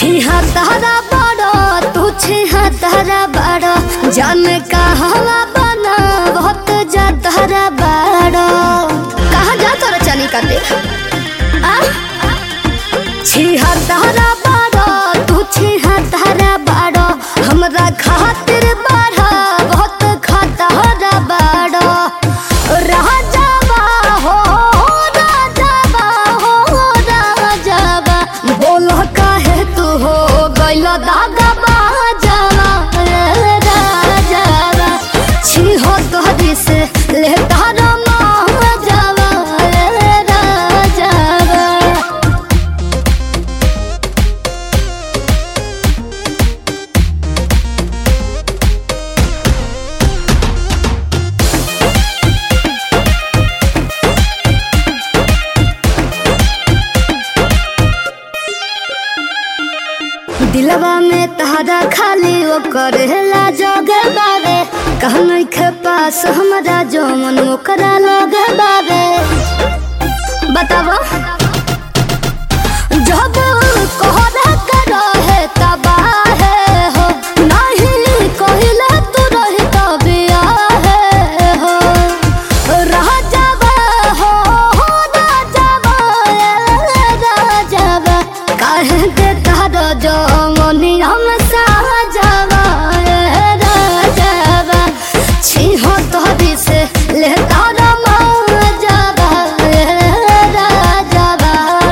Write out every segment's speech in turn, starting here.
छिहत्तरा बड़ो तू छिहत्तरा बड़ो जान कहवा बना बहुत जातरा बड़ो कहाँ जा तोरा चली काटे आ छिहत्तरा बड़ो तू छिहत्तरा बड़ो हमरा खातिर बड़ा बहुत खतरा बड़ो राजाबा हो राजाबा हो राजाबा बोल काहे तू हो गइल दागा बाजावा रे राजाबा छी हो तोहरी से ले तारा जावा रे राजाबा दिलवा में तहरा खाली वो करेला जोगे बावे कहने के पास हमरा जो मन ओकरा लगे बावे बतावा जब कोहरा करो है तबाह हो नहीं कहिले तू रही तबिया है हो राजाबा हो राजाबा राजाबा काहे के तारो जो मनी हम साजाबा राजाबा छी हो तोहरी से ले तारो जाबा राजाबा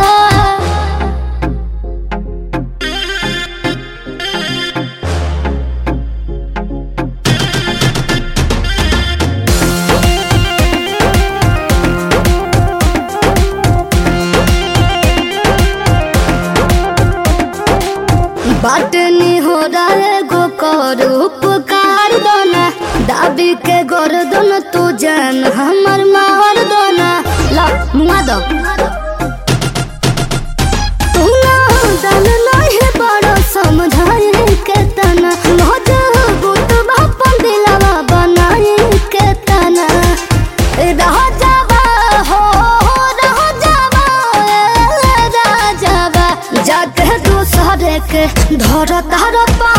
बाटनी हो रहे गो कर उपकार दोना दाबी के गर्दन तू जान हमर मार दोना ला मुआ दो तू ना दल नहीं बड़ो समझाए के तना मजबूत बापन दिलवा बनाए के तना रह जावा हो रह जावा ए, रह जावा जाके दूसरे के धर तार पा